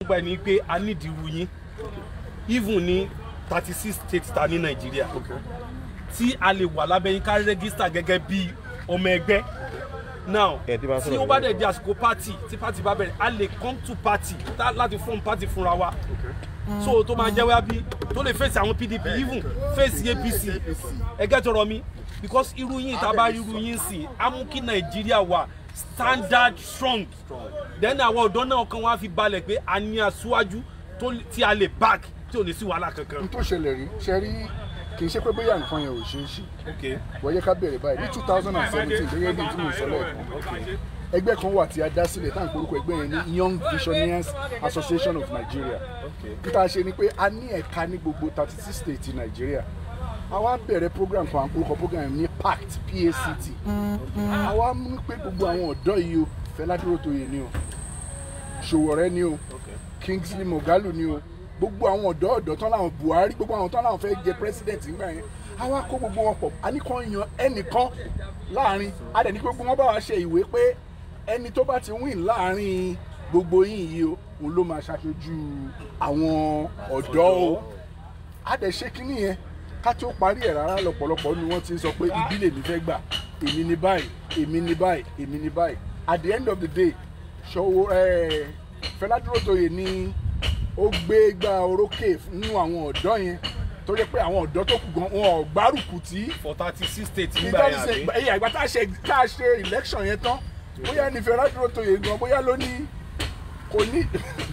báyìí ni pé a nídìí irú yín even ní thirty six states ta ní nàìjíríà tí a lè wà lábẹ́ yín ká rẹ́gísítà gẹ́gẹ́ bí ọmọ ẹgbẹ́ now Ẹ ti máa tí sọ̀rọ̀ ó bá lórí dẹ̀ di àsìkò party tí party bá bẹ̀rẹ̀ a lè come to party tá- láti form party fúnra wa so tó máa jẹ́ wá bí tó lè face àwọn pdp even face apc ẹgẹ́ tọrọ mi because irú yín tá a bá irú yín sí á mú kí nàìjíríà wà standard strong then àwọn ọ̀dọ́ náà kan wá fi balẹ̀ pé a ní aṣíwájú tó- tí a lè back tí ò ní sí wàhálà kankan. n tó ṣẹlẹ̀ rí ṣe rí kì í ṣe pé bóyá nǹkan yẹn ò ṣeé ṣe okay wọ́n yẹ ká bẹ̀rẹ̀ báyìí ní two thousand and seventeen gẹ́gẹ́ bí tí mo sọ lẹ́ẹ̀kan ẹgbẹ́ kan wà tí a dá sílẹ̀ tá à ń porúkọ ẹgbẹ́ yẹn ní young visionaries association of nigeria níta ṣe ni pé a ní ẹ̀ka ní gbogbo thirty six states ti nigeria a wá bẹ̀rẹ̀ program kan à ń porúkọ program yẹn ní pact pact a wá mú pé gbogbo àwọn ọ̀dọ́ yìí o Fẹlá Dúrótoyè ni o Ṣòwòrẹ́ ni o Kingsley Moghalu ni o gbogbo àwọn ọ̀dọ́ ọ̀dọ́ tán láwọn Buhari gbogbo àwọn tán láwọn fẹ́ jẹ president nígbà yẹn a wá kó gbogbo wọn pọ̀ a ní kàn yan ẹnìkan láàrin a dẹ̀ ní pé gbogbo wọn bá wa ṣe ìwé pé ẹni tó bá ti win láàrin gbogbo yín yìí o òun ló máa ṣàṣojú àwọn ọ̀dọ́ o a dẹ̀ ṣe kínní yẹn ká tó parí ẹ̀ rárá lọ́pọ̀lọpọ̀ ni wọ́n ti ń sọ pé ibi lèmi fẹ́ gbà èmi ní báyìí èmi ní báyìí èmi ní báyìí at the end of the day ṣòwò ẹ̀ Fẹlá Dúrótoyè ni ó gbé gba orókè nínú àwọn ọ̀dọ́ yẹn tó jẹ́ pé àwọn ọ̀dọ́ tó kù gan wọn ò gbárùkù tí for thirty six states nígbà yẹn àbí. ẹ̀yà ìgbà tá a ṣe tá a ṣe election yẹn tán bóyá ní Fẹlá Dúrótoyè gan bóyá ló ní kò ní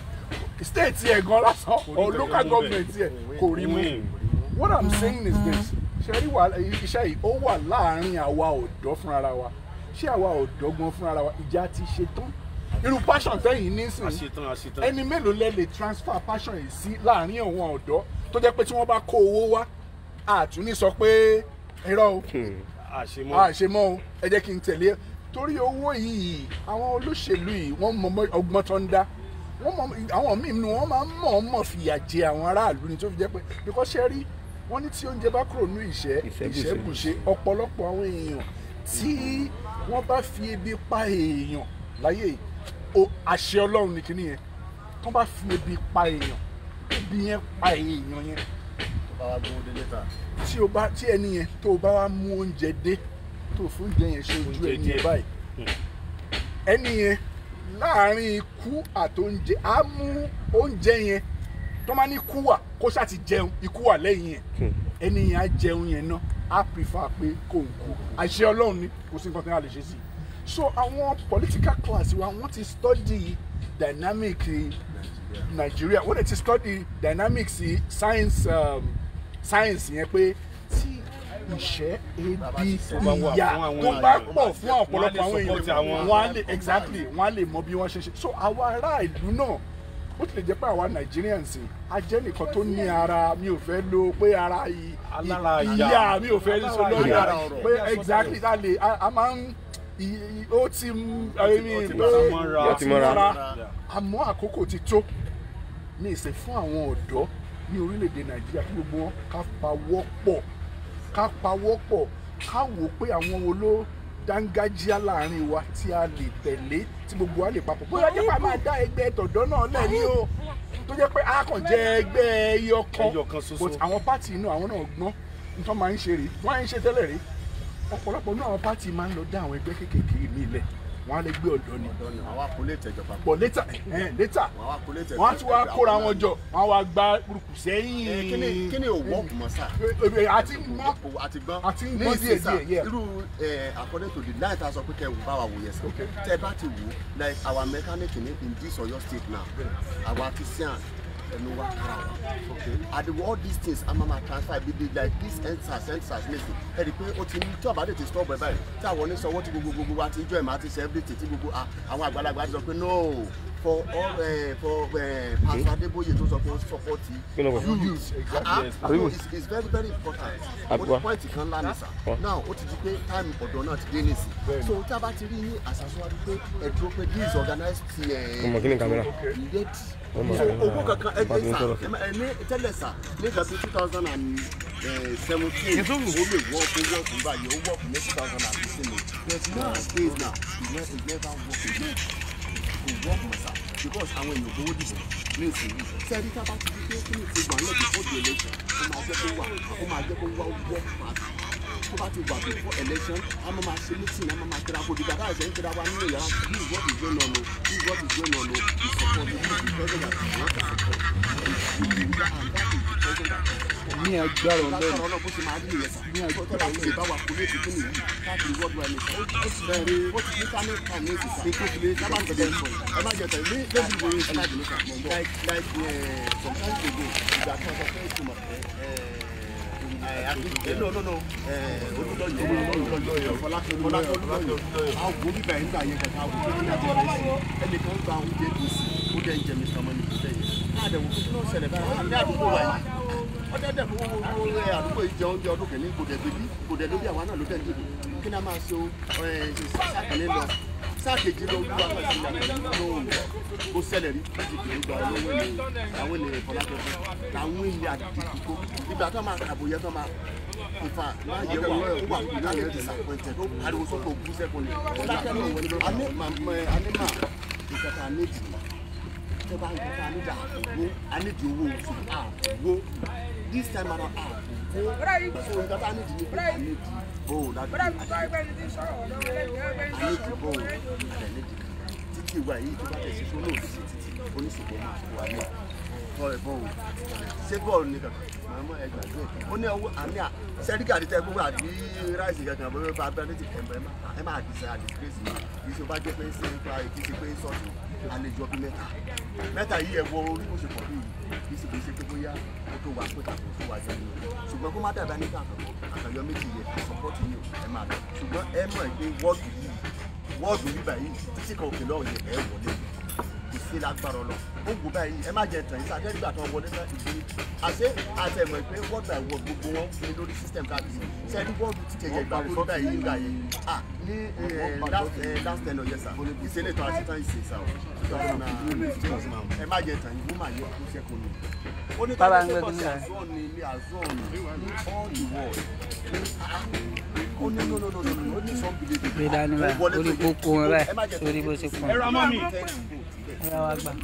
state yẹn gan lásán or local government yẹn kò rí mú what i'm saying is this ṣe rí wà iṣẹ́ yìí ó wà láàárín àwa ọ̀dọ́ fúnra wa ṣé àwa ọ̀dọ́ gan fúnra wa ìjà ti ṣe tán irú passion tẹ́yìn nísìnyí àṣetán àṣetán. ẹni mélòó lẹ lè transfer passion yìí sí láàárín àwọn ọ̀dọ́ tó jẹ́ pé tí wọ́n bá kó owó wá àtúní sọ pé irọ́ o àṣemọ́. àṣemọ́ o ẹ jẹ́ kí n tẹ̀lé torí owó yìí àwọn olóṣèlú yìí wọ́n mọ ọgbọ́n tó ń dá wọ́n mọ àwọn míì nínú wọn máa ń mọ̀ ọ́n mọ̀ fìyà jẹ àwọn aráàlú ni tó fi jẹ́ pé because ṣe rí wọ́n ní tí oúnjẹ bá kúrò ní ìṣẹ́ Ìṣẹ́bùṣe. ìṣẹ́bùṣe ọ̀pọ̀lọpọ̀ àwọn èèyàn tí wọ́n bá fi ebi pa èèyàn láyé yìí o àṣẹ ọlọ́run ní kíní yẹn tó bá fi ebi pa èèyàn ebi yẹn pa èèyàn yẹn tí o bá tí ẹni yẹn tó o bá wá mú oúnjẹ dé tó o fún oúnjẹ yẹn ṣe ojú Oúnjẹ ẹni yẹn díẹ̀. báyìí ẹni yẹn láàrin ikú àtóúnjẹ á mú oúnjẹ yẹn tó máa ní ikú wà kó ṣáà ti jẹun ikú wà lẹ́yìn yẹn ẹni yẹn á jẹun yẹn náà á prefer pé kò ń kú àṣẹ ọlọ́run ni kò sí nǹkan tí wọ́n lè ṣe sí i so àwọn political class wa wọ́n ti study dynamic Nigeria wọ́n dẹ̀ ti study dynamics science um, science yẹn pé tí ìṣẹ́ ebi bá wà fún ìyà àwọn tó bá èèyàn, pọ̀ fún ọ̀pọ̀lọpọ̀ àwọn wọ́n á lè support èèyàn àwọn- wọ́n á lè exactly wọ́n á lè mọ bí wọ́n ṣe ṣe so àwa ará ìlú náà bó tilẹ̀ jẹ́ pé àwa Nigerians a jẹ́ nìkan tó ní ara mi ò fẹ́ lo pé ara i- Alára i- ìyá. ìyá mi ò fẹ́ sọ lórí ìyá. ara pé exactly a lè a a máa ń i- i- ó ti ń I mean, ti pé mọ́ra. ó Ó ti ti mọ́ra. mọ́ra àmọ́ àkókò ti tó ní ìsìn fún àwọn ọ̀dọ́ ní orílẹ̀-èdè nàìjíríà kí gbogbo wọn ká pawọ́ pọ̀ ká pawọ́ pọ̀ ká wò ó pé àwọn wo ló dángájíá láàrin wa tí a lè tẹ̀lé tí gbogbo wa lè papọ̀ bóyá jẹ́ pé a máa dá ẹgbẹ́ tọ̀dọ́ náà lẹ̀ ní o tó jẹ́ pé a kàn jẹ́ ẹgbẹ́ ẹyọ kan Ẹyọ kan ṣoṣo. but àwọn pátì inú àwọn náà gbọ́n nítorí máa ń ṣe rèé wọ́n á ń ṣe tẹ́lẹ̀ rí ọ̀pọ̀lọpọ̀ náà àwọn pátì máa ń lọ dá àwọn ẹgbẹ́ kéékèèké mi lẹ̀ wọ́n á lè gbé ọ̀dọ́ ni àwọn akólé tẹjọba bọ̀ létà létà àwọn akólé tẹjọba wọ́n á tún wá kóra wọn jọ wọ́n á wá gba rúkù sẹ́yìn. kíni kíni ò wọ́ọ̀kù mọ́ sáà Èmi àti mọ́ àti gbọ́n Àti ń ní gbọ́n ìsìn díẹ̀ sá, díẹ̀, yeah. irú ẹ, according to the line ta sọ pé kẹ́ ẹ wò bá wa wò yẹn sọ tẹ́ ẹ bá ti wò like our mechanic in in this Ọ̀yọ́ state now our artisan ẹnu wa kára wa and the, all these things a máa ma transfer bí dey like this endsars endsars nation ẹ rí i pé ó ti ní tí ọ̀bá dé ti stop ẹ báyìí tí àwọn oníṣòwò ti gbogbo gbogbo wa ti jọ ẹ̀ máa ti ṣe everything tí gbogbo ah, àwọn àgbàlagbà ti sọ pé no for all uh, for uh, Pastor Adeboye tó sọ pé ó support Kí ló kọ? you use ah Yes. ah so it's, it's very very important Àbúrò. point kan ńlá ni sà Wọ́n. now ó ti di pé time ọ̀dọ́ náà ti dé nìsí so tí a bá ti rí yín àṣàṣọ́wájú pé ẹ dúró pé this organized Ọmọ kí ni kámẹ́rà? ready Ọmọ so kámẹ́rà. owó kankan ẹ Bá ti gbé ń sà sọ̀rọ̀. ẹ má- ẹ ní tẹ́lẹ̀ sà ní ìgbà two thousand and seventeen ó lè wọ́ọ̀kù wọ́ọ̀kù báyìí ó wọ́ọ̀kù ní two thousand and fifteen o but now days now it never it never work again kò wọ́ọ̀kù mọ́ sà because àwọn èèyàn gbowó dìbò ní ìsinyìí sẹ́ẹ̀dí tá a bá ti di pé kí ni ti wà lẹ́bi fọ́ọ̀dù election ó máa jẹ́ kó wà ó máa jẹ́ kó wá wọ́ pàtó tó bá ti wà before election a máa máa ṣe meeting a máa máa tẹ́ra kó dìgbà táyà sẹ́yìn tẹ́ra wa nínú yàrá this is what is going on o this is what is going on o the support the people the president and the support the leader and that is the president ní agbára lágbára ọlọ́run ọlọ́run bó ṣe máa rí ìyẹn ní àjọ tó bá ti bá wa kó léèkì kí nìyí káàkiri world wide nation ó ti bẹ̀rẹ̀ ó ti ní ká ní ká ní èsì sí kó fi lè sábà tẹ̀lé ẹ̀fọ́ ẹ má jẹ tẹ̀lé ní lójú ìwé ẹ má jẹ nípa like like eh, sometimes ago ìgbà kan sọ pé ìtumọ̀ ẹ no no no olùlọ́yọ̀ olùlọ́yọ̀ fọlákẹ́ olùlọ́yọ̀ àwọn wo bíbá yẹn nígbà yẹn kẹta àwọn tó ní àjẹ fẹsẹ̀ ẹnìkan gba oúnjẹ tó sí ó dẹ̀ ń jẹ mr money kò tẹ̀ yẹn káàdẹ̀ wò kí ló ń ṣẹlẹ̀ báyìí ní àdúgbò wa yìí ọdẹdẹ fún owó ẹ àdúgbò yìí jẹ oúnjẹ ọdún kìíní kò dẹ̀ bíbí kò dẹ̀ lóbi àwa náà ló dẹ̀ dìbò kí ni a máa ṣe o ẹ sáà kìíní lọ sáà kejì lọ wíwá pàṣẹ ìyàtọ̀ lóhùn kó ṣẹlẹ̀ rí láti kìíní gba olówó ilé àwọn ènìyàn fọlákẹ́fẹ́ làwọn ilé àdìgbò ìgbà tó máa kàbò yẹ tó máa ìfà máa yẹ wà ó wà kí láyé disappointed ó ariwo sọ́kò bú sẹ́kùn ni fọlákẹ́fẹ́ alẹ́ mà ìkẹta anéjì tó bá ń kẹta anéjì àbò anéjì owó oṣù àbò this time around àbò so nǹkan tá anéjì ní pé anéjì bò láti anéjì bò anéjì títí wa yìí tó bá tẹ̀ sí tó lóòótọ́ sí títí oníṣègùn máa wà ní tọ́ ẹ̀ bọ́ọ̀ ṣé bọ́ọ̀lù ni kankan màmá ẹ gbàgbé ó ní ọwọ́ àní à sẹ́ríkà àti tẹ́ gbogbo àbí ráìsì kankan bó bá bá létí kẹ̀mbẹ́ ẹ máa dìsẹ́ àdìsírẹ́sì kì í ṣe bá jẹ́ pé ṣe ń pa kì í ṣe pé sọ́ọ̀tù àlejò ọdún mẹ́ta mẹ́ta yìí ẹ wọ orí bó ṣe pọ̀ bíi kì í ṣe kì í ṣe pé bóyá ó tó wà pé kàkó tó wà jẹun ṣùgbọ́n kó má dàbí nípa àkàyọ méjì yẹ sọpọ́tì yìí ẹ máa lọ ṣùgbọ́n ẹ mọ̀ pé wọ́ọ̀dù yìí wọ́ọ̀dù yìí báyìí títí kan òkè lọ́ọ̀ yẹ ẹ wọlé kò sí lágbára lọ ó wù báyìí ẹ má jẹ tàn yín sáà nígbà tó ń wọlé náà ìdí àṣé àtẹ̀mọ̀ pé wọ́ọ̀dù àìwọ̀ gbogbo wọn fi lórí system káàkiri sẹ́ni wọ́ọ̀dù ti tẹ̀yẹ ìgbà tó nígbà yìí nígbà yìí à ní last ten ọ̀yẹ́ sà ìṣẹ̀lẹ̀ tó àti tán ìṣẹ̀ sà ọ̀ ẹ má jẹ tàn yín wọ́n máa yẹ kó ṣẹ́kùn ni. ó ní Bàbá ń tọ́jú gbé pé kíni azọ́ ni ilé azọ́ ni ní all the world ó ní no no no no no ó ní some believe gbé dání báyìí orí kókó wọn báyìí sórí bó ṣe pọ̀ ẹ ra mọ́ mi. ẹ̀rọ wa gbà.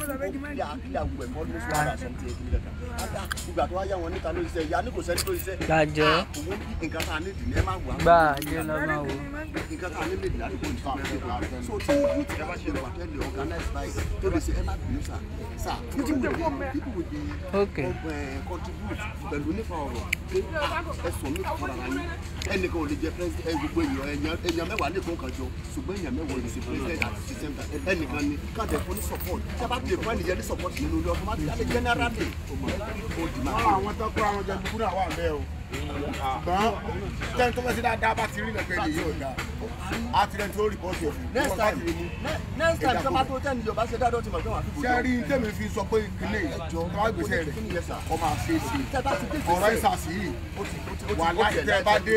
ìgbà tó wá yá wọn níta ló ṣiṣẹ́ ìyá ní kò sẹ́ni tó ṣiṣẹ́. Gbàjẹ́. owó nǹkan tá a ní ìdílé ẹ máa wà. gbà jẹ́ lọ́gbọ́n wo. nǹkan tá a ní lè dì láti kó nǹkan so tí youth ẹ bá ṣe wà tẹ́lẹ̀ organize by tó lè ṣe ẹ má bínú sà sà people will be people will be Okay. uh, contribute pẹ̀lú nípa ọ̀rọ̀ pé ẹ sọ mí fúnra ra yín ẹnìkan ò lè jẹ president ẹ gbogbo èèyàn èèyàn èèyàn mẹ́wàá lè kó nǹkan jọ ṣùgbọ́n èèyàn mẹ́wàá ò lè ṣe president àti system ẹnìkan ni káàdì ẹ̀fọ́ ní support tí a bá ti lè fún ẹnìyẹn ní support nínú ilé ọkọ̀ máa ti alẹ́ generally ó di máa wọ́n àwọn tó kó àwọn jẹ kúkúrú àwọn àbẹ́ o ṣùgbọ́n tẹ́ni tó fẹ́ sí dáadáa bá ti rí lẹ́gbẹ̀ẹ́ lè yóò dáa á ti rẹ́ni tó rìpọ́tì òfin next time next time tí a bá tó tẹ́ni yorùbá ṣe dáadọ́ ti mọ̀ pé wọ́n á fi ṣé rí tèmi fi sọ pé ìpínlẹ̀ ìjọ tó bá gbèsè rẹ̀ ọ máa ṣe é ṣe ọ̀rọ̀ ìsàsì yìí wà láti tẹ́ ẹ bá dé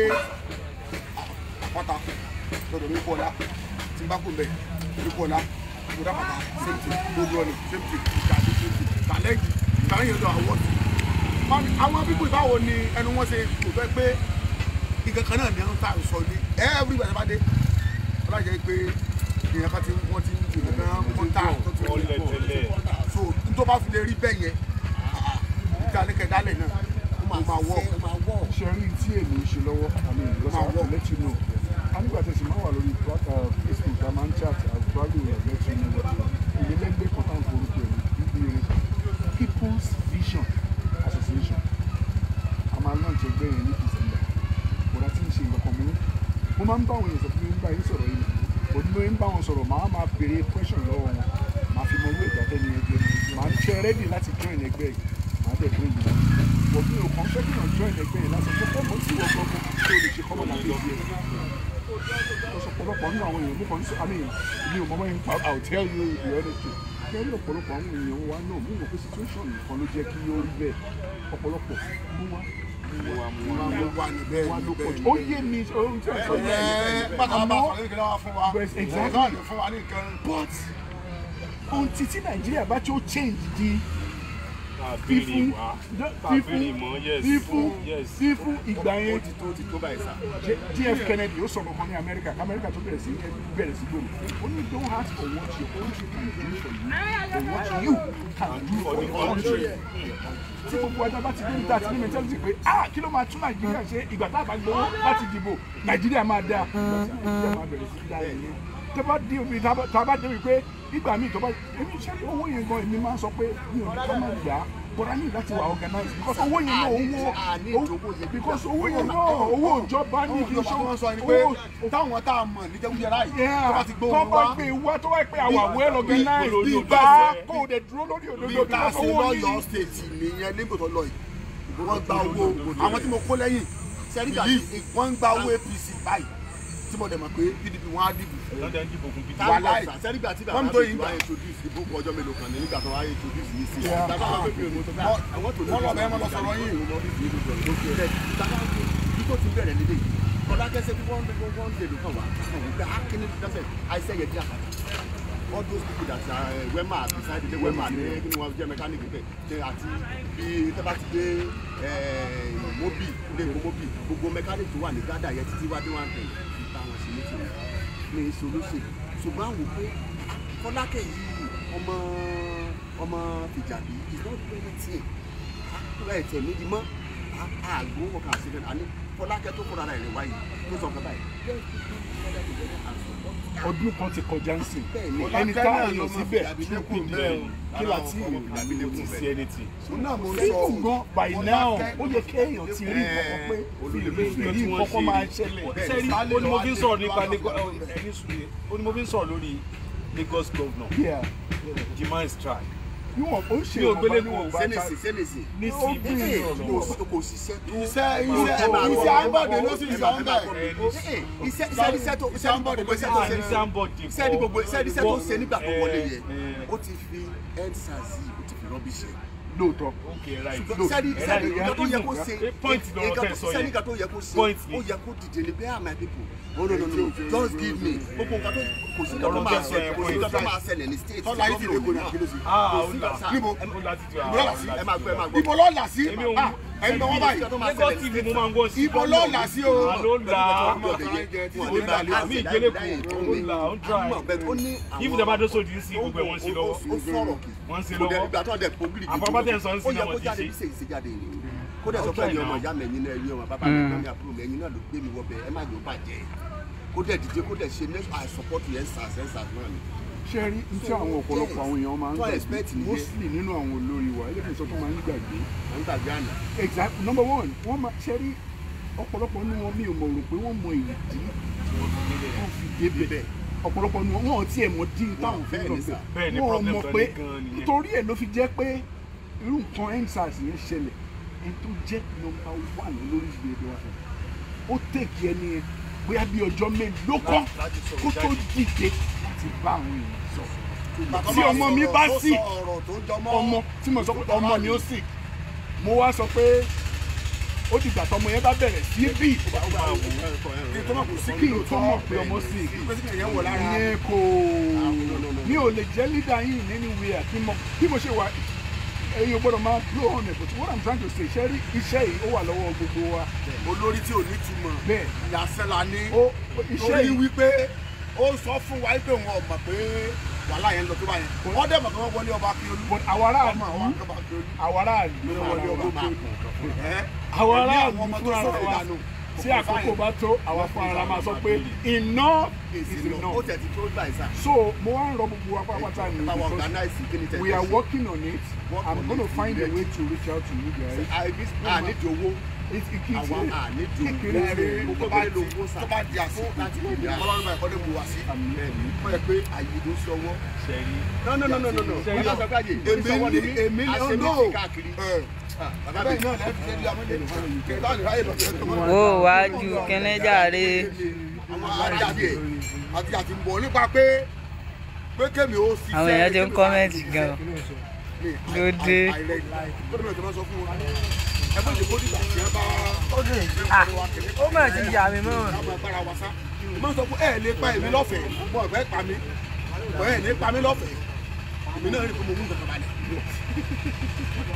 àpáta lọ́dọ̀ ní kọ́lá tí n bá kú bẹ̀ ní kọ́lá mo dá pàtà same thing gbogbo ọ̀nà same thing ìgbàdí same thing tàlẹ́jì ìtàlẹ́yìn ọ̀dọ̀ àwọ̀ àwọn bíbù ìbáwo ni ẹnu wọn ṣe kò fẹ́ pé nǹkan kan náà ni wọ́n ta sọ ní everybody bá dé ọlájẹ́ pé èèyàn kan tí wọ́n ti ń dìbò náà wọ́n ta tó ti wọ́n lè bọ̀ so n tó bá fi lè rí bẹ́ẹ̀ yẹn ìta ní kẹdálẹ̀ náà ó máa wọ́ ṣe rí tí èmi ń ṣe lọ́wọ́ àmì ìlọ́sà to let you know a nígbà tẹ̀sí máa wà lórí facebook a máa ń chat àgbálù rẹ̀ let you know ìyẹlẹ́gbẹ́ kan táwọn forúkọ ẹ̀ níbi people's vision association a máa launch ẹgbẹ́ yẹn ní december bọ̀dá tí ń ṣe nǹkan kan mú mo máa ń bá àwọn èèyàn sọ fún mi nígbà yìí sọ̀rọ̀ yìí bò ní mo ń bá wọn sọ̀rọ̀ màá máa béèrè question lọ́wọ́ wọn màá fi mọ owó ìgbà tẹ́ni ẹgbẹ́ màá ń ṣe ready láti join ẹgbẹ́ yìí màá dẹ̀ bring you bọ̀ mi ò kàn fẹ́ kí wọ́n join ẹgbẹ́ yìí lásán fún fọ́ọ̀mù tí wọ́n gbọ́gbọ́ tó lè ṣe kọ́mọ̀ láti ẹgbẹ́ yìí ọ̀pọ̀lọpọ̀ nínú àwọn èèyàn mo kàn ń sọ I mean mi ò mọ báyìí I will tell you the honest truth kẹ́rí ọ̀pọ̀lọpọ̀ àwọn èèyàn wa náà mo mọ̀ pé situation nìkan ló jẹ́ kí ó rí bẹ́ẹ̀ ọ̀pọ̀lọpọ̀ mú wá mo wà níbẹ̀ wá ló pọ̀ jù níbẹ̀ ó yé mi ohun tí a sọ yé mi pátá bá wà ní kíláwá fún wa Yes, exactly. ọ̀gá ni fún wa ní nǹkan but ohun tí tí nàìjíríà bá tó change di Tàbí fífún wá. fífún Tàbí mọ́, yes. fífún Yes. fífún ìgbà ó yẹn ti tó ó ti tó báyìí sá. JF Kennedy ó sọ kankan ní Amẹ́ríkà Amẹ́ríkà tó bẹ̀rẹ̀ sí bẹ̀rẹ̀ sí gbòòrò ó ní don't ask for what your country can do for you but what you can do for the country tí gbogbo ẹja bá ti dé níta àti ní mentality pé ah kí ló máa tún Nàìjíríà ṣe ìgbà tá a bá gbowó láti dìbò Nàìjíríà máa dáa ìgbà tí Nàìjíríà máa bẹ̀rẹ̀ sí dáa yẹn tẹ bá dé omi tá a bá dé omi pé ìgbà míì tó bá èmi ṣe owó yẹn gan èmi máa ń sọ pé mi ò ní kọ́ máa gbà á but I need láti wà organize because owó yẹn náà owó because owó yẹn náà owó ìjọba ní ibi ìjọba wọn sọ ni pé táwọn tá a mọ̀ ní jẹ́kújẹ́rá yìí tó bá ti gbóhùn tó bá wá gbé wá tó wá pé àwọn well organized bí- bí- bá kó o dẹ̀ dúró lórí bí òdodo ká because ṣe owó lọ́yọ̀ọ́ yìí state nìyẹn nígbà tó lọ yìí wọ́n gba owó àwọn tí mo kó lẹ́yìn Sẹ́ríkà believe wọ́n ń gba owó APC báyìí tí mo dẹ̀ mọ̀ pé PDP wọ́n á dìbò Lọ́dẹ̀ ń dìbò fún PDP. Wà láì. sẹ́ríkà tí Wọ́n bàbá ń tó mi yín wá gbà. introduce ìbò kọ ọjọ́ mélòó kan ní nígbà tó wá introduce yìí sí. Yeah. bàbá àwọn pépè òun tó bá àwọn tó wọ́n lọ bẹ́ẹ̀ wọ́n lọ sọ̀rọ̀ yín. bí tó ti bẹ̀rẹ̀ lédè yìí kọ́lá kẹsẹ̀ bí wọ́n wọ́n wọ́n lè lò kàn wá kàn wọ́n pé akíní dáfẹ́ àìsẹ́ yẹ díà all those people that are uh, wema beside the wema ní kí ni wọ́n jẹ́ mechanic bẹ́ẹ̀ ṣe àti bí tẹ́bá ti dé eh, mobi ilé ìwé mobi gbogbo mechanic tó wà ní gádà yẹn títí wá dé wá ń tẹ̀ ìta wọn sí létí ní solóṣè ṣùgbọ́n àwọn pé fọlákẹ́ yìí ọmọ ọmọ fìjàbí is not doing anything àkúrẹ́ ẹ̀tẹ̀ níbi mọ́ àgbò wọn kà sí àní fọlákẹ́ tó kọ́ra rẹ̀ wáyé tó sọ nǹkan báyìí ọdún kan ti kọjá ń sìn Bẹ́ẹ̀ni. ẹni tá a yàn Ọlákẹ́ síbẹ̀ náà ló two máa fi people Bẹ́ẹ̀ kí là tí ọmọ ì Fìjàbí kò sí anything. náà mo sọ fíìmù gan by now ó yẹ kéèyàn ti rí Eh, nǹkan pé olùdíje ìrí nǹkan kan máa ṣẹlẹ̀ sẹ́rí ó ní mo fi ń sọ̀rọ̀ nípa Lagos ẹni sùúrù ó ní mo fi ń sọ̀rọ̀ lórí Lagos governor Yeah. demand strike níwọ̀n ó ṣe Mi ò gbélé ìwọ̀nba níwọ̀n. níwọ̀nba sẹ́nẹ̀sì sẹ́nẹ̀sì ní Ó sí bí ibi ìrọ̀lọ́. kò ṣiṣẹ́ tó iṣẹ́ ẹ iṣẹ́ máa iṣẹ́ gbọ́. àǹbọ̀dé ló sì ń sọ ń bẹ̀. iṣẹ́ iṣẹ́ iṣẹ́ tó iṣẹ́ àǹbọ̀dé gbogbo iṣẹ́ tó ṣe ní sáńbọ̀dì iṣẹ́ ní gbogbo iṣẹ́ iṣẹ́ tó ṣe nígbà tó wọlé yẹ Eh, ó ti fi endsars yìí ó ti fi rọ́bì ṣe lóòótọ́ okay right sẹ́ni Eh, sẹ́ni right. nǹkan tó yẹ kó ṣe point lọ́rọ̀ tẹ̀ sọ sẹ́ni yẹn nǹkan tó yẹ kó ṣe Point ni. ó yẹ kó dìde ní bẹ́ẹ̀ my people oh no no no just give me gbogbo nǹkan tó kò sí nǹkan tó Ọ̀rọ̀ máa tẹ̀ sọ ṣẹlẹ̀ yẹn, kò sí nǹkan tó point. máa ṣẹlẹ̀ ní state tọ́lá yìí ti lè kó ní àkíló sí. ah kò ó sí là nǹkan- níbo? ó láti jù Ibo lọ́la sí? ẹ máa gbọ́ ẹ máa gbọ́ ibo lọ́ọ̀là sí èmi ò Ah, ẹni wọ́n báyìí Lagos TV mo máa ń gbọ́ sí ibo lọ́ọ̀là sí o. àló là Wọ́n ó là àmì ìgbélé kù ó là ó ń dry if dem bá dé sódì ń sí gbogbo ẹ̀ wọ́n ń ṣe lọ́wọ́ ó sọ̀rọ̀ kì wọ́n ń ṣe kò dẹ̀ lọ́wọ́ ìgbà tó dẹ̀ pogiri gidi Àpapọ̀ tẹ̀ ń sọ ń ó sin yẹ àwọn kó ti jáde ṣe. bí sèyí ṣe jáde ni kó dẹ̀ sọ pé ẹ̀yin ọmọ ìyá mi ẹ̀yin náà ẹ̀yin ọmọ bàbá mi ẹ̀yin àbúrò mi ẹ̀yin náà ló gbé mi wọ bẹ̀ ẹ má yóò bàjẹ́ kó dẹ̀ dìde kó dẹ̀ ṣe next I support you ensars ensars náà ni ṣe rí ní tí àwọn ọ̀pọ̀lọpọ̀ àwọn èèyàn máa ń tó gbàgbé expect nìyẹn. mostly nínú àwọn olórí wa ẹlẹ́dẹ̀ẹ́ sọ tó máa ń gbàgbé wọ́n gbàgbé àná exact number one wọ́n máa ṣe rí ọ̀pọ̀lọpọ̀ nínú wọn mi ò mọ̀ rò pé wọ́n mọ ìdí wọ́n fi débẹ̀ ọ̀pọ̀lọpọ̀ nínú wọn wọn ò tiẹ̀ mọ̀ dín táwọn fi bẹ́ẹ̀ lọ ni sà. Bẹ́ẹ̀ ni bẹ̀ wọ́n problem mọ̀ tó pé ní gan-an nìyẹn. nítorí ẹ̀ ló fi jẹ́ pé irú nǹkan endsars yẹn ṣẹlẹ̀ ẹni tó jẹ́ number one lórí ìgbèrè wa ó tèkì ẹni yẹn bóyá bí ọjọ́ mélòó kan láti sọ̀rọ̀ kó tó jáde. dìde láti bá àwọn èèyàn sọ Bàbá tí máa ọmọ mi sọ̀rọ̀ bá tó sì sọ ọ̀rọ̀ tó jọmọ́ ọmọ tí mo sọ pé ọmọ ni ó sì mo wá sọ pé ó dìgbà tọmọ yẹn bá bẹ̀rẹ̀ sí bí kí tó má kò sí kí n tó mọ̀ pé ọmọ sì pẹ́sìkì yẹn wọ̀ lára ìyẹn kò mi ò lè jẹ́ leader yìí nínú wíyà kí mo bí mo ṣe wà ẹ̀yin ò gbọ́dọ̀ máa blow on it but what i'm trying to say ṣe rí iṣẹ́ yìí ó wà lọ́wọ́ gbogbo wa olórí tí ò ní túmọ̀ bẹ́ẹ̀ ìyàsẹ́ la ní ó iṣẹ́ torí yìí wípé ó sọ fún wa pé òun ọmọ pé wàhálà yẹn lọ tó bá yẹn wọ́n dẹ̀ mọ̀ pé wọ́n wọlé ọba kí olú but àwọn aráàlú ọmọ àwọn akọ́bà kí olú àwọn aráàlú wọ́n wọlé ọba fúnra kí olú ẹ́ àwọn ní aráàlú àwọn ọmọ tó fúnra sọ̀rọ̀ wa ìdànù tí àkókò bá tó àwọn fúnra la máa sọ pé enough is ó enough tẹ̀ ti tó gbà ìsà so mo wá ń rọ gbogbo wa pátápátá ní báwọn because organize kí ni tẹ̀ we are working on it Work i'm on gonna it. find a way to reach out to you guys àníjì owó it it keeps àwọn it àníjì kékeré owó rẹ tó bá di tó bá di àsìkò láti lè dá ọlọ́run bá ẹ̀kọ́ dé bu wá sí. wọ́n yẹ pé àyè ló sọwọ́ ṣẹ̀rí no no no no no no wọ́n yọ sọ pé àyè èmi ní èmi ní àṣẹ ọdún méjì káàkiri bàbá mi náà lẹ́ẹ̀fi ṣe di amúlé kẹta ní ráyè lọ́sẹ̀ tó máa ó wájú kẹ́nẹ́jàre àwọn ajáde ẹ̀ àti àti ń bọ̀ nípa pé pé kémi ó sì àwọn èèyàn ti ń kọ́mẹ́ǹtì gan ló dé. ẹ bó ṣe kó dìgbà tí ẹ bá ó mà ti yà mí mọ́. káwọn agbára wa sá mo sọ pé ẹ lè pa èmi lọ́fẹ̀ẹ́ mo ọ̀fẹ́ pa mí mo ẹ lè pa mí lọ́fẹ̀ẹ́ èmi náà rí i pé mo mú nǹkan kan balẹ̀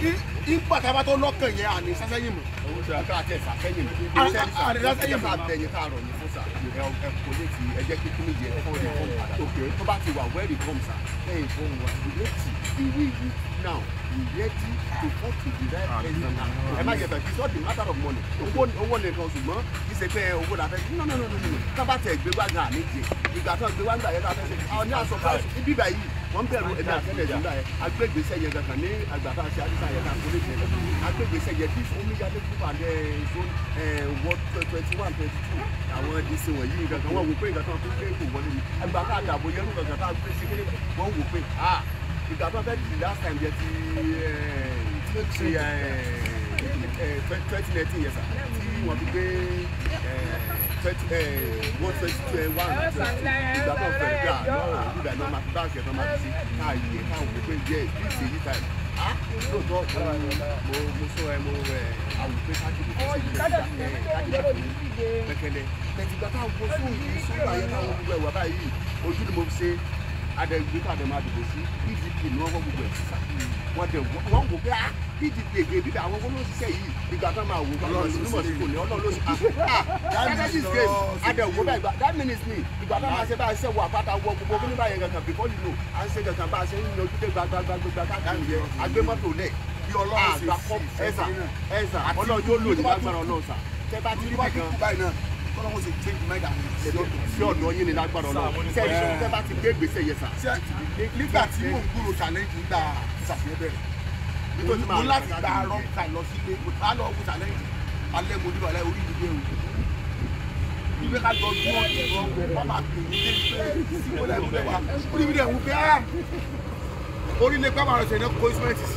ìgbà tá a bá tó lọ́kàn yẹn àní sásẹ́yìn mọ̀. ọkọ àti ẹ̀sà sẹ́yìn mi. Ah, ah, ah, sẹ́yìn sẹ́yìn máa bẹ̀yìn káàrọ̀ ní fún sà ẹ ẹ kò lè ti ẹjẹ́ kíkún yẹ fún ẹ̀ fún padà. tó bá ti wà wẹ́rì fún sà lẹ́yìn fún wa ìrètí ìwé ìwé now ìrètí to fall to the right person now. ẹ má jẹ̀bẹ̀ it's not the matter of money owó owó nìkan ṣùgbọ́n kì í ṣe pé owó la fẹ́ no no no no no tá bá tẹ̀ gbé wá gan àní jẹ ìgbà tó gbé wá gbà yẹn la fẹ́ ṣe àwọn ní àṣọ price ibi báyìí wọ́n bẹ̀rù ẹ̀mí àtẹ́lẹ̀ nígbà yẹn agbègbèsẹ̀ yẹn kankan ní àgbàtà àti àdìsá yẹn kan kólé yẹn kankan agbègbèsẹ̀ yẹn bí omíyalé fún àdé zone ward twenty one twenty two àwọn dc wọ̀nyí kankan wọ́n wò pé nǹkan tó ń gbé kò wọlé ni àgbàtà àdàbò yẹn ló kankan tá a gbé sí kéde wọ́n wò pé ah ìgbà tó fẹ́ di last time yẹn ti ti twenty nineteen yẹn sà tí wọ́n fi gbé twenty one twenty two one ìgbà tó fẹ́ gbà lọ́wọ́ ìgbà náà máa fi báńkì ẹ̀ náà máa fi sí káàyè káwọn wò pé yẹ bí ìṣe yí táyì ah lóòótọ́ mo mo sọ ẹ mo ẹ àwùjọ káàkiri kò sí ìgbà ẹ káàkiri pẹ̀kẹ̀lẹ̀ tẹ̀sígbà táwọn kó sóhùn yìí sóhùn àyẹ̀ táwọn gbogbo ẹ̀wà báyìí ojú ni mo fi ṣe adẹ̀gbé tàdé máa dìbò sí pdp ni wọ́n wọ́n gbogbo ẹ̀ sísà wọ́n dẹ̀ wọ́n wò pé ah pdp ègbè bíbí àwọn owó ló ń ṣiṣẹ́ yìí ìgbà tó máa wò ọlọ́run sí mímọ̀ sí kò ní ọlọ́run ló sì ah that means this game adẹ̀wò bá ìgbà that means me ìgbà tó máa ṣe bá ṣe wọ àpáta wọ gbogbo kí ní báyẹn kankan before you know à ń ṣe kankan bá a ṣe ń yan ojúde gbagbagbagba káàkiri yẹn agbémọ́tò lẹ̀ bí ọlọ́run ṣe àgbà kọ́ ẹ̀sà ẹ̀sà ọlọ́run yóò lò ní lágbára ọlọ́run sà tẹ́ bá ti rí bá bìkan kíkú báyìí náà kọ́lọ́run ṣe change mind àwọn ènìyàn sí ọ̀dọ̀ yín ní lágbára ọlọ́run tẹ́ tẹ́ bá ti gbé gbèsè yẹn sà ṣe nígbà tí mò ń gbúrò challenge nígbà ìṣàfihàn bẹ̀rẹ̀ nítorí mo láti gba arọ ká lọ sí ilé mo bá lọ wọ challenge alẹ́ mo nílò alẹ́ orí mi dé o ìgbé ká jọ dúró ìrọ̀ wọ́n máa pè mí dé pé síwọ́n lẹ́nu lẹ́ wa orí mi dẹ̀ wù pé ah orí ilé pẹ́ máa rẹ̀ ṣe ní kó instrument sí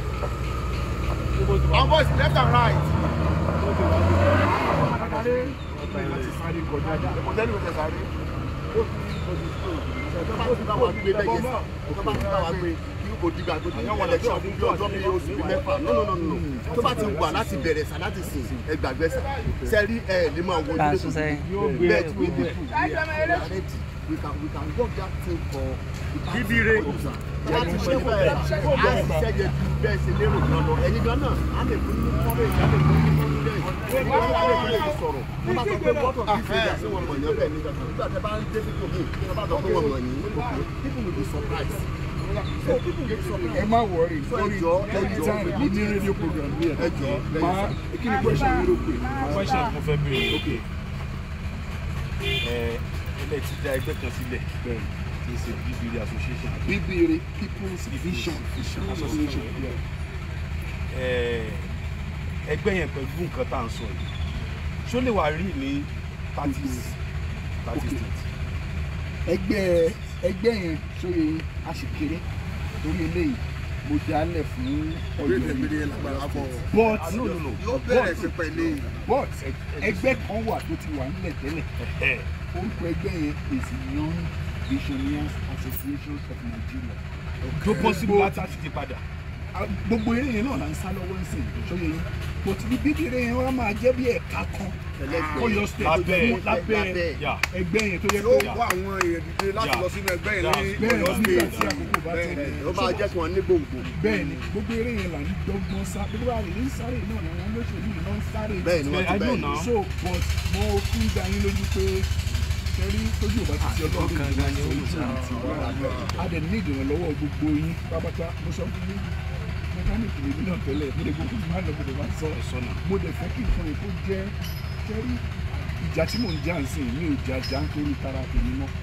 àwọn boys left and right ẹ̀kọ́ tẹ́lẹ̀ mi tẹ̀ sáré tó bá ti bá wa gbé bẹ́ẹ̀ yẹn sà tó bá ti bá wa gbé kí kò dìgbà tó ti yàn election fún bí ọjọ́ bíi oṣù bíi mẹ́fà no no no no tó bá ti wà láti bẹ̀rẹ̀ sà láti sìn ẹ gbàgbé sà sẹ́rí ẹ̀ lè máa wo Bá a ojú sún sẹ́yìn. bẹ́ẹ̀ tí we dey do we are ready we can we can work that thing for bíbíire láti ṣe bẹ́ẹ̀ á ṣiṣẹ́ yẹ ju bẹ́ẹ̀ ṣe lérò gan lọ ẹ̀yin gan náà á lè fún yín kọ́rẹ́ ìjà lè fún yín kọ́rẹ́ ìjà wọ́n á lè fún yín sọ̀rọ̀ wọ́n bá sọ pé bọ́tọ̀ kí ṣe ìjà sí wọn mọ̀ yẹn bẹ́ẹ̀ nígbà tó nígbà tẹ́ bá ń dé fífò mí wọ́n bá sọ pé wọ́n mọ̀ yín people will be surprised so people get surprised. ẹ má wọrí So, lórí ẹjọ́, lórí ẹjọ́, time mo ní rédíò program bí ẹ ẹjọ́, máa kí ni question yìí ló pè é question mo fẹ́ béèrè ok ẹ ilé ti dá ẹgbẹ́ kan sílẹ̀ bẹ́ẹ̀ kì í ṣe bíbélì association bíbélì people's vision association yeah. ẹ ẹgbẹ́ yẹn pẹ̀lú nǹkan tá à ń sọ yìí ṣó lè wà rí ní thirty thirty Okay. states ẹgbẹ́ ẹgbẹ́ yẹn sóye àṣìkéré torí eléyìí mo dálẹ̀ fún ọjọ́ gbèdégbèdé yìí lágbára bọ̀ but Ah, no no no yóò bẹ̀rẹ̀ sí pẹ̀lú but ẹgbẹ́ kan wà tó ti wà nílẹ̀ tẹ́lẹ̀ ẹ orúkọ ẹgbẹ́ yẹn is young visionaries association of nigeria tó possible láti ti di padà Ah, gbogbo eré yẹn náà là ń sá lọ́wọ́ ń sìn sóye yín but ní bíbí eré yẹn wọ́n máa jẹ́ bí ẹ̀ka kan Ọ̀yọ́ state tó Lábẹ́- jẹ́ lábẹ́ lábẹ́- yà ẹgbẹ́ yẹn tó yẹ yóò pé kó àwọn èèyàn dìde láti Yeah. lọ sínú ẹgbẹ́ yẹn ní bẹ́ẹ̀ Ọ̀yọ́ ni nígbà state tí àkókò bá Bẹ́ẹ̀ tẹ̀lé ni. ó máa jẹ́ kí wọ́n ní gbòǹgbò bẹ́ẹ̀ ni gbogbo eré yẹn là ń dọ́gbọ́n sá gbogbo àrè ní sáré náà ni àwọn olóṣèlú yìí náà ń sáré bẹ́ẹ̀ ni wọ́n ti I bẹ́ẹ̀ know now. so but mo fún da yín lójú pé kẹrí tójú ò bá ti ti ọlọ́run ọkàn gan ni ó lù sáà. a dẹ̀ ní ìdìrànlọ́wọ́ gbogbo yín pápátá mo sọ fún yín mẹkáníìkì lèmi náà tẹ́lẹ̀ mo lè gbogbo máa lọ mo lè máa sọ sọ́nà mo dẹ̀ fẹ́ kí nǹkan yẹn kó jẹ́ kẹrí ìjà tí mò ń jà ń sìn mi ò jà jà nítorí tara tèmi mọ́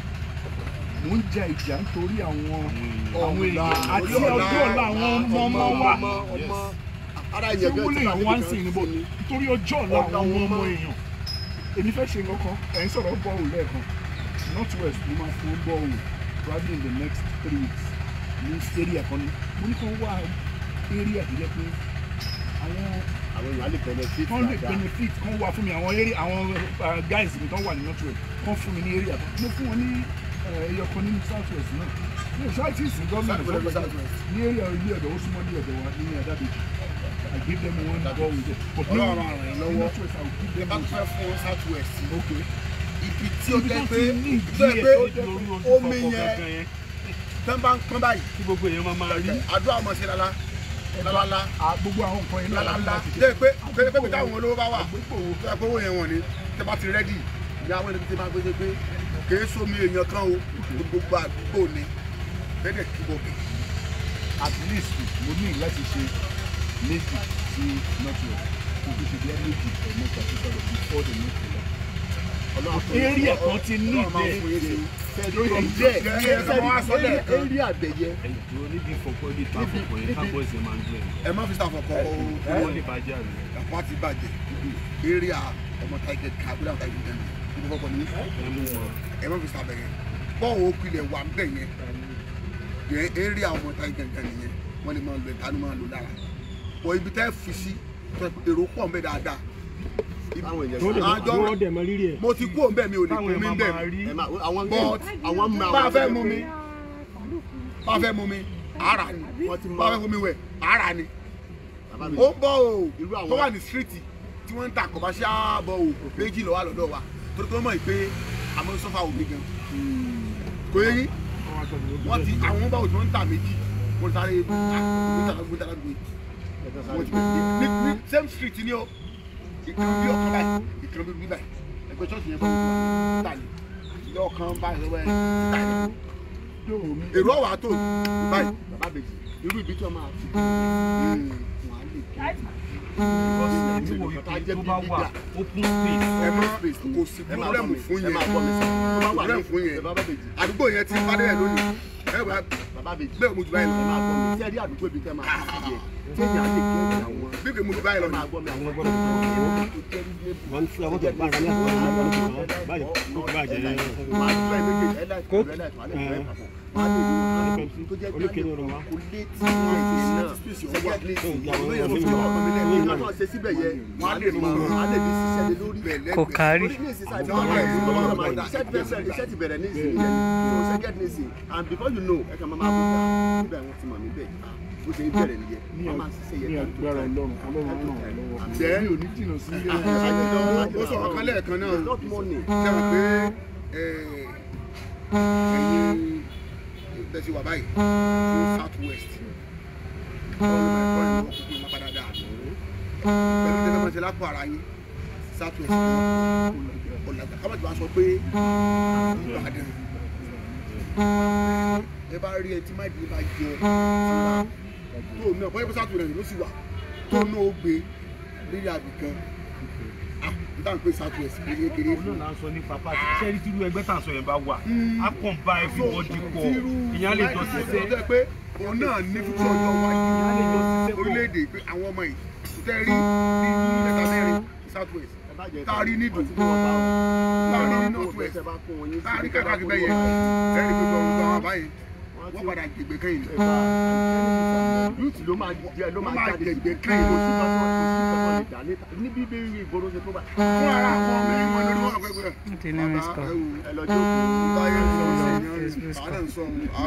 mò ń jà ìjà nítorí àwọn àwọn èèyàn àti ọjọ́ ọ̀la àwọn ọmọ ọmọ wa ọmọ ara ṣé ìyẹn wọ́n lè yàn wá ń sìn níbo nítorí ọjọ́ ọ̀la àwọn ọmọ ọmọ ọmọ. èèyàn èmi fẹ́ ṣe nǹkan kan ẹ̀ ń sọ̀rọ̀ bọ́ọ̀lù lẹ́ẹ̀kan north west mo máa fún bọ́ọ̀lù probably in the next three weeks ní area kan ní mo ní kàn wá area tó jẹ́ pé àwọn àwọn èèyàn á lè benefit kan lè dáadáa. benefit kan wà fún mi àwọn area àwọn uh, guys mi kan wà ní north west kan fún mi ní area kan mo fún wọn ní uh, ẹyọ kan ní south west náà ní ìṣọ́ àti ìsìn gọ́ọ̀mẹ̀ntì South West, South West. ní area ilé ọ̀dọ̀ ó súnmọ́ ní ọ̀dọ̀ wa ní adábẹ́jì I give them one ball with it but ní Ọlọ́run á ràn yín lọ́wọ́. north west I will give ẹ them bá one fẹ́ fún south west okay ibi tí ó Ibi jẹ́ tó pé ti ní ìdí tó jẹ́ ẹ̀ pé tó jẹ́ lórí ojú omi kọ̀ọ̀kan yẹn gangan yẹn tán bá ń pọ́n báyìí tí gbogbo èèyàn máa máa rí àdúrà ọmọ ṣe lala lálálá à, gbogbo àwọn nǹkan yẹn náà láti lálálá láti dé ṣe. pé pé pé pé táwọn olówó bá wà tó yẹ kó owó yẹn wọ̀n ni tẹ bá ti rẹ́dì ìyá àwọn ẹni tí máa gbé pé kèé sómi èèyàn kan o gbogbo àdúgbò ni bẹ́ẹ̀ kí bọ̀ bẹ̀. at least mo ní láti ṣe méjì sí network kò tó ṣe bí méjì ẹ̀ mẹ́ta sí sọ̀rọ̀ before the next election. area kan ti ní ìdè lórí díẹ̀ area àbẹ̀yẹ ẹ̀yìn tó níbi ìfọ̀pọ̀ ibi ìta àfọ̀pọ̀ yẹn kábọ̀ọ̀sì máa ń gbé ẹ má fi sàfọ̀kọ́ o wọ́n lè bàjẹ́ àná. ẹ̀kọ́ ti bàjẹ́ area ọmọ tiger kábílà tiger gẹ̀ẹ́nì ibi fọ́pọ̀ ní ẹ má fi sàbẹ̀yẹ bọ́ọ̀ o pilẹ̀ wà ń bẹ̀ yẹn yẹn area ọmọ tiger gẹ̀ẹ́nì yẹn wọ́n lè máa lo ìtanú máa lo lára wọ ibi tẹ́ fi sí èrò pọ̀ ń bẹ̀ dáadáa Táwọn èèyàn Tó lè máa- àjọ wọ́n dẹ̀ mo ti kú òun bẹ́ẹ̀ mi ò lè táwọn kú mi èèyàn bẹ́ẹ̀ máa rí ẹ máa àwọn But àwọn mọ bá a àwọn fẹ́ mú mi bá a fẹ́ mú mi ara ni Wọ́n ti mọ- bá a fẹ́ mú mi wẹ̀ ara ni bàbá mi ó bọ́ o Irú àwọn- tó wà ní síríìtì tí wọ́n ń ta commercial bọ́ o méjì lọ́wọ́ lọ́dọ̀ wa torí pé wọ́n mọ̀ pé àmọ́ sọ́fà omi gan kò yẹ yín wọ́n ti àwọn bá òjò ń ta méjì mo ń sáré gbóntàlá gbóntàlá gbé wọ́n ti bẹ̀rẹ̀ ní ní same street ni o ìkan bí ọkàn báyìí ìkan bí báyìí ẹgbẹ́ ṣọ́ọ̀ṣì yẹn bá wọ́n wà tà ní ilé ọkàn báyìí lọ́wọ́ ẹ̀ tà ní èrò ọ̀wà tó báyìí bàbá bèjì irú ibi tí wọ́n máa fi wọn á lè kí níwò ìpè tó bá wà open space ẹ má kò sí ẹ máa gbọ́ pírọ́blẹ́mù mi fún ẹ yẹn máa gbọ́ mi sọ tó bá wà ní pírọ́blẹ́mù fún yẹn bàbá bèjì àdúgbò yẹn ti padà ẹ̀ lónìí ẹ wà bàbá bèjì bẹ́ẹ̀ mo jù báyìí ẹ lọ máa gbọ́ mi tí ẹ rí àdúgbò ibi tẹ́ máa fi sí yẹ tí èyí á lè kí ẹ̀yìn àwọn bí kò mo jù báyìí lọ ẹ ni máa gbọ́ mi àwọn ọgbọ́n mi tó jẹ́ wọ́n fi àwọn tó bá ara ní àpò báyìí tó bá jẹ́ máa gbọ́ ẹ méjèèjì ẹ láì kọ́ ẹ láì kọ́ ẹ láì kọ́ ẹ papọ̀ máa lè rí wọn tó jẹ́ oníkèéní ọ̀rọ̀ wa. kò lé tí wọ́n ti náà sẹ́gẹ̀t lè sí ìgbà náà ṣe síbẹ̀ yẹ wọ́n á lè mọ wọ́n á lè ní ṣiṣẹ́ lé lórí kò kárí. Orí ní ìsinsìnyí àti ọ̀rọ̀ ẹ̀ ló máa máa iṣẹ́ ti bẹ̀rẹ̀ iṣẹ́ ti bẹ̀rẹ̀ ní ìsinsìnyí yẹn so second nisin and before you know ẹ kàn máa máa bọ̀ ká níbẹ̀ wọ́n ti mọ̀ mí bẹ́ẹ̀ ó ṣe ń bẹ̀rẹ̀ nìyẹn ní wọ́n máa ń ṣiṣẹ́ ní yẹn agbára ọlọ́run ọlọ́run ràn wá lọ́wọ́ Jẹ́. mi ò ní jìnnà sí ilé ó sọ ọ̀kan lẹ́ẹ̀kan náà it's not money ṣe mọ̀ pé ẹ̀yin tẹ̀sí wà báyìí fún south west ọlọ́run máa kọ́ ìlú ọkùnkùn máa padà dà pẹ̀lú tẹ́lẹ̀ máa ṣe lápò ara yín south west náà ọ̀làjà ká má ti wá sọ pé ìbàdàn ẹ bá rí ẹ tí má ìdílé bá jẹ tó náà bọ́yá pé south west ló sì wà tó náà ó gbé lórí àbìkan ah n tàn pé south west kékeré olóò náà sọ nípa pàtó sẹ́rí tírú ẹgbẹ́ tà ń sọ yẹn bá wà á kàn bá everybody pọ̀ ìyẹn á lè jọ ṣiṣẹ́ ọjọ́ pé òun náà ní fífún ọjọ́ wájú á lè jọ ṣiṣẹ́ pọ̀ orílẹ̀-èdè pé àwọn ọmọ yìí tẹ́ rí ní mẹ́ta mẹ́rin south west tá a rí ní ìdùn tá a rí ní north west tá a rí káàkiri bẹ́ẹ̀ yẹn tẹ́ rí gbogbo ọgbà wọn báyìí wọ́n padà gbègbè kẹ́yìn ní. youth ló máa jẹ ló máa máa jáde jẹ̀gbẹ́ kò kẹ́yìn sí kan tí wọ́n kò sí kan tó lè dà níta níbi bí ìgboro ṣe tó bá fún ara àwọn ọmọ yìí wọn lórí wọn àgbẹ̀ gbẹ̀. Wọ́n ti ní miss call. ẹ lọ jókòó báyọ̀ ń sọ sí ìyẹn àwọn ń sọ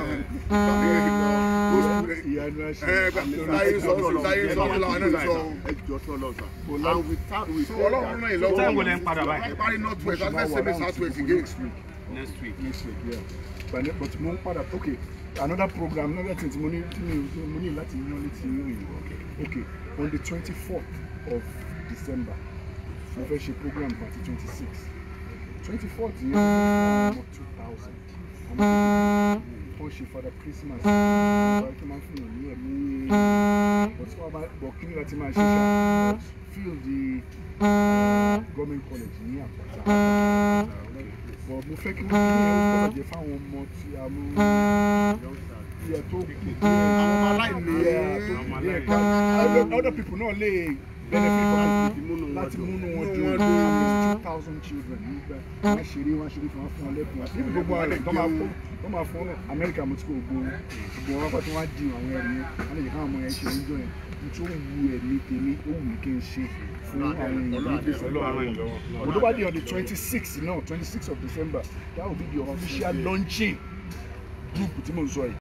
ìyanu ẹ báyọ̀ sọ báyọ̀ sọ làwọn náà ń sọ. ẹ jọ tó lọ sà and with that we so ọlọ́run náà yìí lọ́wọ́ Time wo lẹ ń padà báyìí? ẹ parí north west after seven south west again. next week. next week yeah but but mo ń padà okay another program another thing tí mo ní tí mo mo ní láti yan létí inú yìí okay on the twenty fourth of december mo fẹ́ ṣe program for ti twenty six twenty fourth yẹn ọmọ two thousand wọ́n ṣe father christmas ọba tó máa ń fún yàn ní ẹ̀mí but tí wọ́n bá bọ̀ kí ni láti máa ṣe ṣá field the uh, government college ní àpáta bọ̀ mo fẹ́ kí wọ́n ní ẹ̀wọ̀n gbọ́dọ̀ jẹ́ fáwọn ọmọ tí a mú iye tó kù díẹ̀ àwọn ọmọ aláìní iye tó kù díẹ̀ ká other- other people náà lè benefit from it láti múnú wọn dùn at least two thousand children nígbà wọn ṣeré wọn ṣeré fún wọn fún wọn lẹ́bùn níbi gbogbo àrẹ tó máa fún tó máa fún amẹ́ríkà mo ti kó gbogbo gbogbo wọn pàtó wọn á di àwọn ẹrù yẹn wọn lè jẹ káwọn ọmọ yẹn ṣe níjọ yẹn nítorí ó wu ẹ̀mí tèmi ó wù mí kí n ṣe fún àwọn èèyàn ní ìgbésẹ̀ lọ́wọ́ but tó bá di on the twenty sixth náà twenty sixth of december that will be the official launching group tí mo ń sọ yìí